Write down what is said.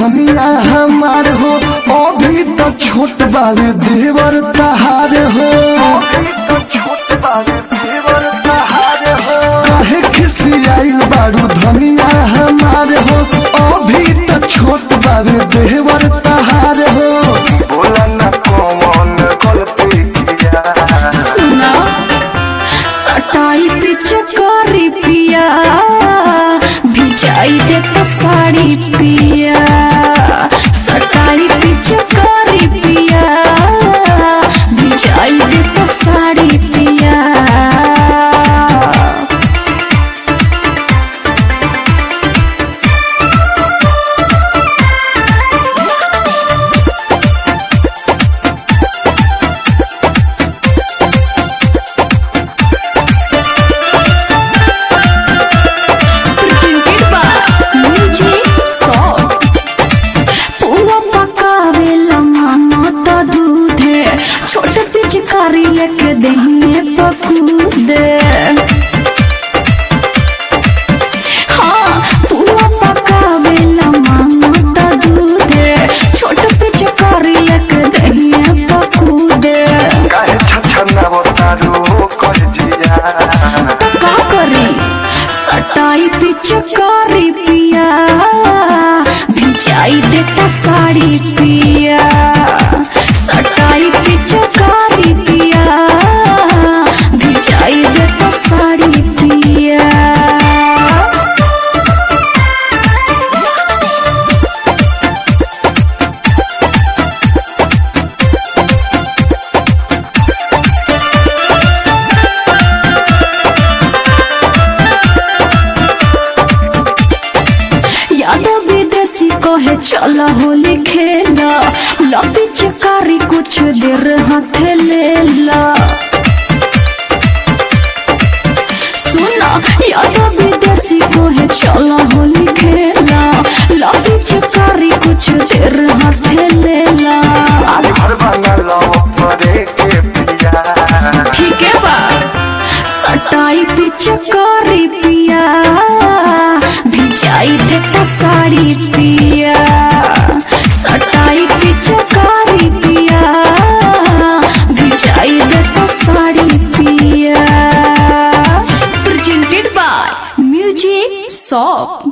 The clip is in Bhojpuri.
धनिया हमार हो अभी तो छोट बावे देवर तहार हो काहे खिसियाइल बारू धनिया हमार हो अभी तो छोट बावे देवर तहार हो बोला ना कौन गलती किया सुना सटाई पिचकारी पिया भिजाई दे तो साड़ी पिया सटाई पिचकारी पिया भिजाई दे तो साड़ी पिया presented by Music Song. पुआ पकावेला मामा त दूधे छोट पिचकारी लेके दहिए पकूदे हाँ पुआ पकावेला मामा त दूधे छोट पिचकारी लेके दहिए पकूदे काहे छछना बतारू कर जिया का करी सटाई पिचकारी पिया भिजाई देता साड़ी पिया सटाई पिचकारी पिया भिजाई देता साड़ी पिया यादव विदेशी कहे चल होली खेला लपी चकारी कुछ देर हाथ ले ला सुना यादव विदेशी कहे चल होली खेला लपी चकारी कुछ देर हाथ ले ला आज घर बना लो परे के पिया ठीक है बा सटाई पिचकारी पिया भिजाई देता साड़ी पिया सटाई पिचकारी पिया भिजाई देता साड़ी पिया प्रेजेंटेड बाय म्यूजिक शॉप